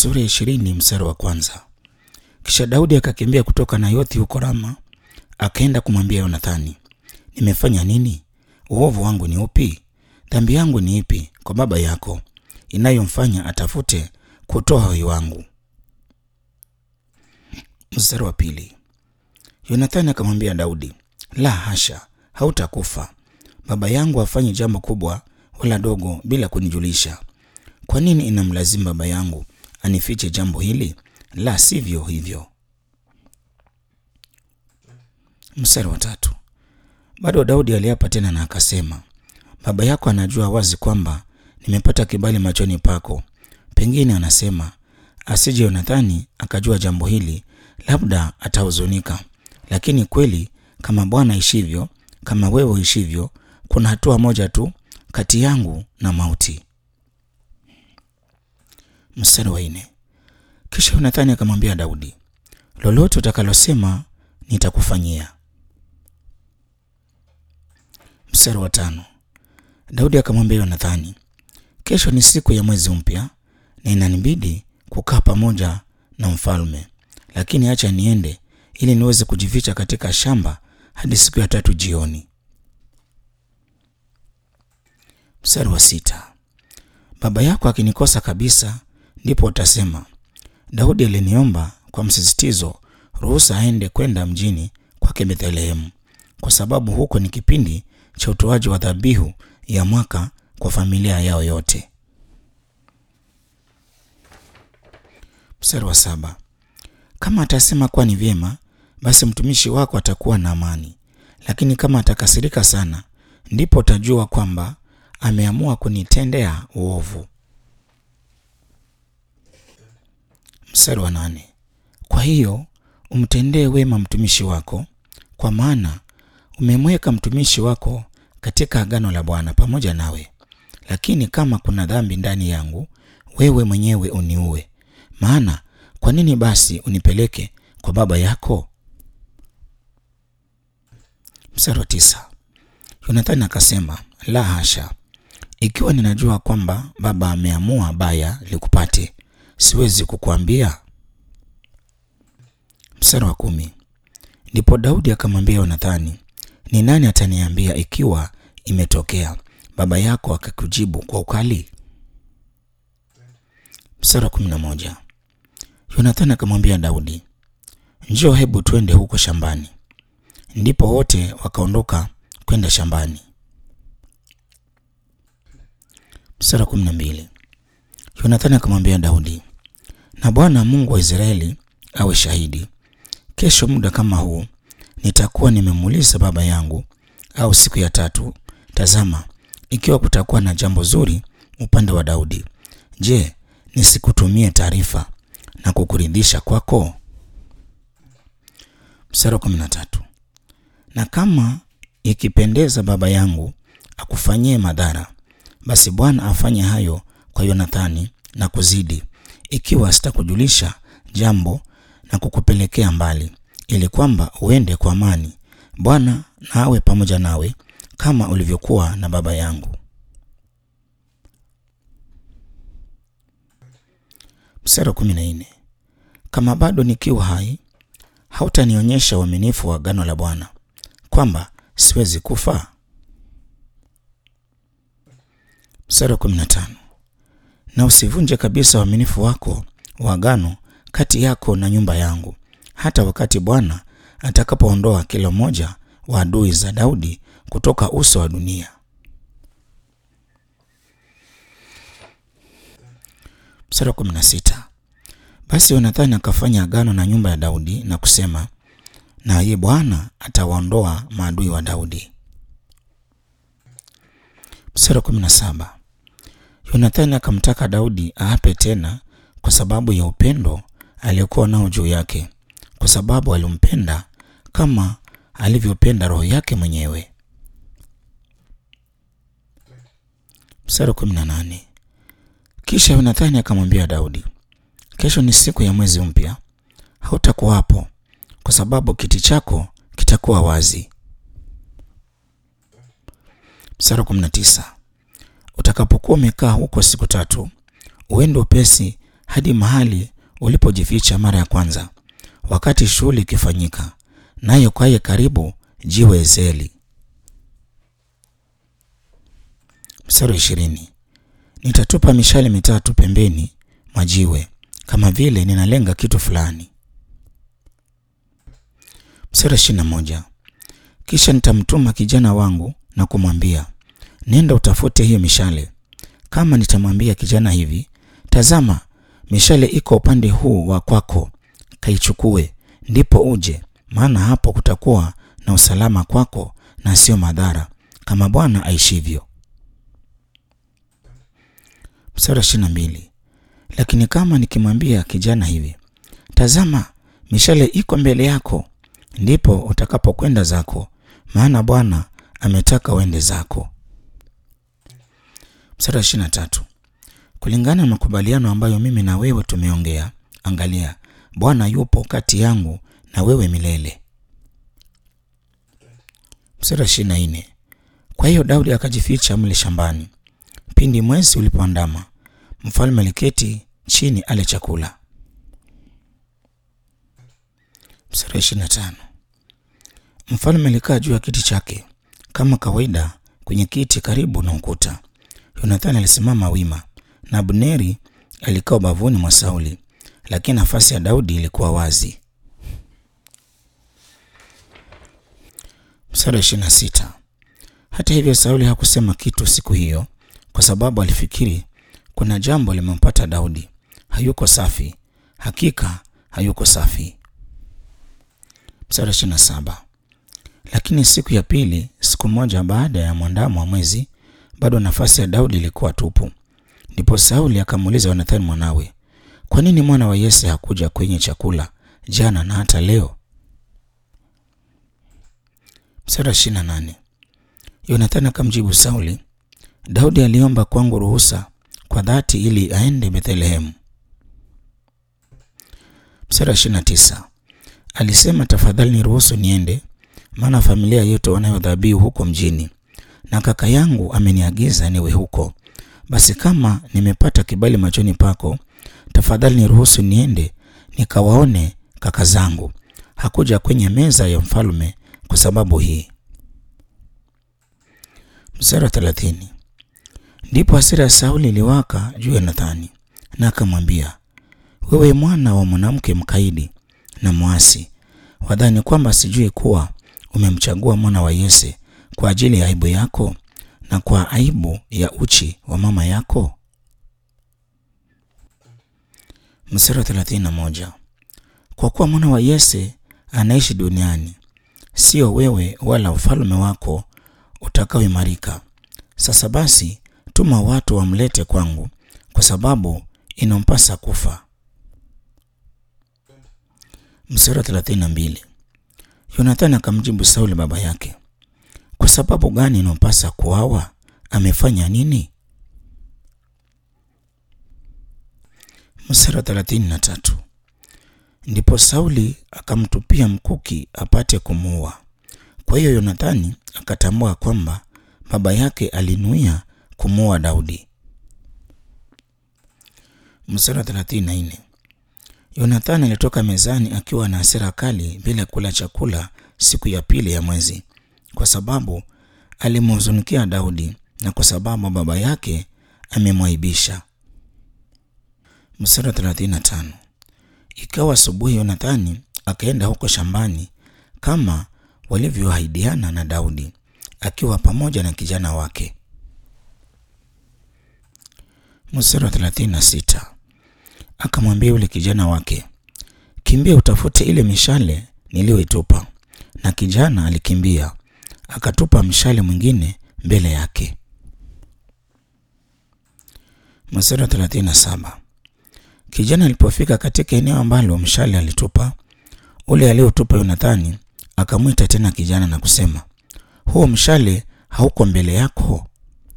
sura ya ishirini mstari wa kwanza. Kisha Daudi akakimbia kutoka Nayothi huko Rama, akaenda kumwambia Yonathani, nimefanya nini? Uovu wangu ni upi? Dhambi yangu ni ipi kwa baba yako inayomfanya atafute kutoa uhai wangu? Mstari wa pili. Yonathani akamwambia Daudi, la hasha, hautakufa. Baba yangu afanye jambo kubwa wala dogo bila kunijulisha. Kwa nini inamlazimu baba yangu anifiche jambo hili? La sivyo hivyo. Mstari wa tatu. Bado Daudi aliapa tena na akasema, baba yako anajua wazi kwamba nimepata kibali machoni pako. Pengine anasema asije Yonathani akajua jambo hili, labda atahuzunika. Lakini kweli, kama Bwana ishivyo, kama wewe ishivyo, kuna hatua moja tu kati yangu na mauti. Mstari wa nne. Kisha Yonathani akamwambia Daudi, lolote utakalosema nitakufanyia. Mstari wa tano. Daudi akamwambia Yonathani, kesho ni siku ya mwezi mpya na inanibidi kukaa pamoja na mfalme, lakini acha niende ili niweze kujificha katika shamba hadi siku ya tatu jioni. Mstari wa sita. Baba yako akinikosa kabisa, ndipo utasema Daudi aliniomba kwa msisitizo ruhusa aende kwenda mjini kwake Bethlehemu, kwa sababu huko ni kipindi cha utoaji wa dhabihu ya mwaka kwa familia yao yote. Mstari wa saba. Kama atasema kuwa ni vyema, basi mtumishi wako atakuwa na amani, lakini kama atakasirika sana, ndipo utajua kwamba ameamua kunitendea uovu. Mstari wa nane. Kwa hiyo umtendee wema mtumishi wako, kwa maana umemweka mtumishi wako katika agano la Bwana pamoja nawe. Lakini kama kuna dhambi ndani yangu, wewe mwenyewe uniue. Maana kwa nini basi unipeleke kwa baba yako? Mstari wa tisa. Yonathani akasema, la hasha, ikiwa ninajua kwamba baba ameamua baya likupate, siwezi kukuambia. Mstari wa kumi. Ndipo Daudi akamwambia Yonathani, ni nani ataniambia ikiwa imetokea baba yako akakujibu kwa ukali? Mstari wa kumi na moja. Yonathani akamwambia Daudi, njoo, hebu twende huko shambani. Ndipo wote wakaondoka kwenda shambani. Mstari wa kumi na mbili. Yonathani akamwambia Daudi, na Bwana Mungu wa Israeli awe shahidi, kesho muda kama huu nitakuwa nimemuuliza baba yangu, au siku ya tatu, tazama, ikiwa kutakuwa na jambo zuri upande wa Daudi, je, nisikutumie taarifa na kukuridhisha kwako? Mstari wa kumi na tatu. Na kama ikipendeza baba yangu akufanyie madhara, basi Bwana afanye hayo kwa Yonathani na kuzidi, ikiwa sitakujulisha jambo na kukupelekea mbali, ili kwamba uende kwa amani. Bwana na awe pamoja nawe kama ulivyokuwa na baba yangu. Mstari wa kumi na nne. Kama bado nikiwa hai, hautanionyesha uaminifu wa agano la Bwana kwamba siwezi kufa? Mstari wa kumi na tano. Na usivunje kabisa uaminifu wako wa agano kati yako na nyumba yangu, hata wakati Bwana atakapoondoa kila mmoja wa adui za Daudi kutoka uso wa dunia. Mstari wa kumi na sita. Basi Yonathani akafanya agano na nyumba ya Daudi na kusema, na ye Bwana atawaondoa maadui wa Daudi. Mstari wa kumi na saba. Yonathani akamtaka Daudi aape tena kwa sababu ya upendo aliyokuwa nao juu yake, kwa sababu alimpenda kama alivyopenda roho yake mwenyewe. Mstari wa kumi na nane. Kisha Yonathani akamwambia Daudi, kesho ni siku ya mwezi mpya, hautakuwapo kwa sababu kiti chako kitakuwa wazi. Mstari wa kumi na tisa. Utakapokuwa umekaa huko siku tatu, uende upesi hadi mahali ulipojificha mara ya kwanza, wakati shughuli ikifanyika, nayo kwaye karibu jiwe Ezeli. Mstari wa ishirini. Nitatupa mishale mitatu pembeni mwa jiwe kama vile ninalenga kitu fulani. Mstari wa ishirini na moja. Kisha nitamtuma kijana wangu na kumwambia, nenda utafute hiyo mishale. Kama nitamwambia kijana hivi, tazama, mishale iko upande huu wa kwako, kaichukue, ndipo uje, maana hapo kutakuwa na usalama kwako na sio madhara, kama Bwana aishivyo. Mstari wa ishirini na mbili. Lakini kama nikimwambia kijana hivi, tazama, mishale iko mbele yako, ndipo utakapokwenda zako, maana Bwana ametaka uende zako. Mstari wa ishirini na tatu. Kulingana na makubaliano ambayo mimi na wewe tumeongea, angalia, Bwana yupo kati yangu na wewe milele. Mstari wa ishirini na nne. Kwa hiyo Daudi akajificha mle shambani. Pindi mwezi ulipoandama, mfalme aliketi chini ale chakula. Mstari wa ishirini na tano. Mfalme alikaa juu ya kiti chake kama kawaida kwenye kiti karibu na ukuta. Yonathani alisimama wima na Abneri alikaa ubavuni mwa Sauli, lakini nafasi ya Daudi ilikuwa wazi. Mstari wa ishirini na sita. Hata hivyo Sauli hakusema kitu siku hiyo, kwa sababu alifikiri kuna jambo limempata Daudi. Hayuko safi, hakika hayuko safi. Mstari wa ishirini na saba. Lakini siku ya pili, siku moja baada ya mwandamo wa mwezi, bado nafasi ya Daudi ilikuwa tupu. Ndipo Sauli akamuuliza Yonathani mwanawe, kwa nini mwana wa Yese hakuja kwenye chakula jana na hata leo? Mstari wa ishirini na nane. Yonathani akamjibu Sauli, Daudi aliomba kwangu ruhusa kwa dhati ili aende Bethlehemu. Mstari wa ishirini na tisa. Alisema, tafadhali niruhusu niende, maana familia yetu wanayo dhabihu huko mjini, na kaka yangu ameniagiza niwe huko. Basi kama nimepata kibali machoni pako, tafadhali niruhusu niende nikawaone kaka zangu. Hakuja kwenye meza ya mfalme kwa sababu hii. Mstari wa thelathini. Ndipo hasira ya Sauli iliwaka juu ya Yonathani, na akamwambia, wewe mwana wa mwanamke mkaidi na mwasi, wadhani kwamba sijui kuwa umemchagua mwana wa Yese kwa ajili ya aibu yako na kwa aibu ya uchi wa mama yako? Mstari wa thelathini na moja. Kwa kuwa mwana wa Yese anaishi duniani, sio wewe wala ufalme wako utakaoimarika. Sasa basi, tuma watu wamlete kwangu, kwa sababu inampasa kufa. Mstari wa thelathini na mbili. Yonathani akamjibu Sauli baba yake, kwa sababu gani inampasa kuawa? Amefanya nini? Mstari wa thelathini na tatu. Ndipo Sauli akamtupia mkuki apate kumuua. Kwa hiyo Yonathani akatambua kwamba baba yake alinuia kumuua Daudi. Mstari wa thelathini na nne. Yonathani alitoka mezani akiwa na hasira kali bila kula chakula siku ya pili ya mwezi, kwa sababu alimhuzunikia Daudi na kwa sababu baba yake amemwaibisha. Mstari wa thelathini na tano. Ikawa asubuhi, Yonathani akaenda huko shambani kama walivyoahidiana na Daudi, akiwa pamoja na kijana wake. Mstari wa thelathini na sita. Akamwambia yule kijana wake, kimbia utafute ile mishale niliyoitupa. Na kijana alikimbia akatupa mshale mwingine mbele yake. Mstari wa thelathini na saba. Kijana alipofika katika eneo ambalo mshale alitupa, ule aliotupa Yonathani akamwita tena kijana na kusema, huo mshale hauko mbele yako?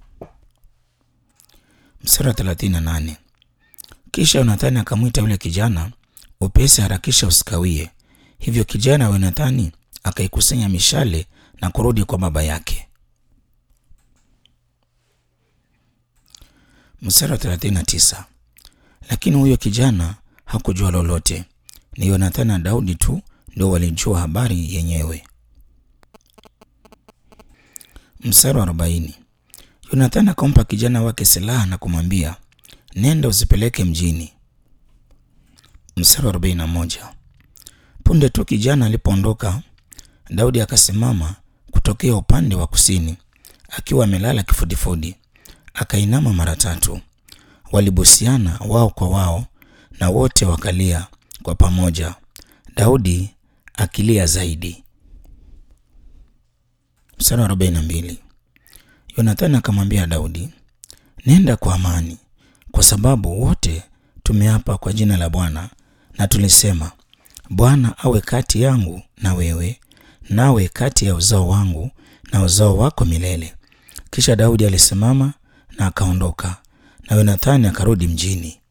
Mstari wa thelathini na nane. Kisha Yonathani akamwita yule kijana, upesi, harakisha, usikawie. Hivyo kijana wa Yonathani akaikusanya mishale na kurudi kwa baba yake. Mstari wa 39. Lakini huyo kijana hakujua lolote. Ni Yonathani na Daudi tu ndio walijua habari yenyewe. Mstari wa arobaini. Yonathani akampa kijana wake silaha na kumwambia, nenda usipeleke mjini. Mstari wa arobaini na moja. Punde tu kijana alipoondoka, Daudi akasimama kutokea upande wa kusini, akiwa amelala kifudifudi. Akainama mara tatu, walibusiana wao kwa wao, na wote wakalia kwa pamoja, Daudi akilia zaidi. Mstari wa arobaini na mbili. Yonathani akamwambia Daudi, nenda kwa amani, kwa sababu wote tumeapa kwa jina la Bwana na tulisema, Bwana awe kati yangu na wewe, nawe kati ya uzao wangu na uzao wako milele. Kisha Daudi alisimama na akaondoka, na Yonathani akarudi mjini.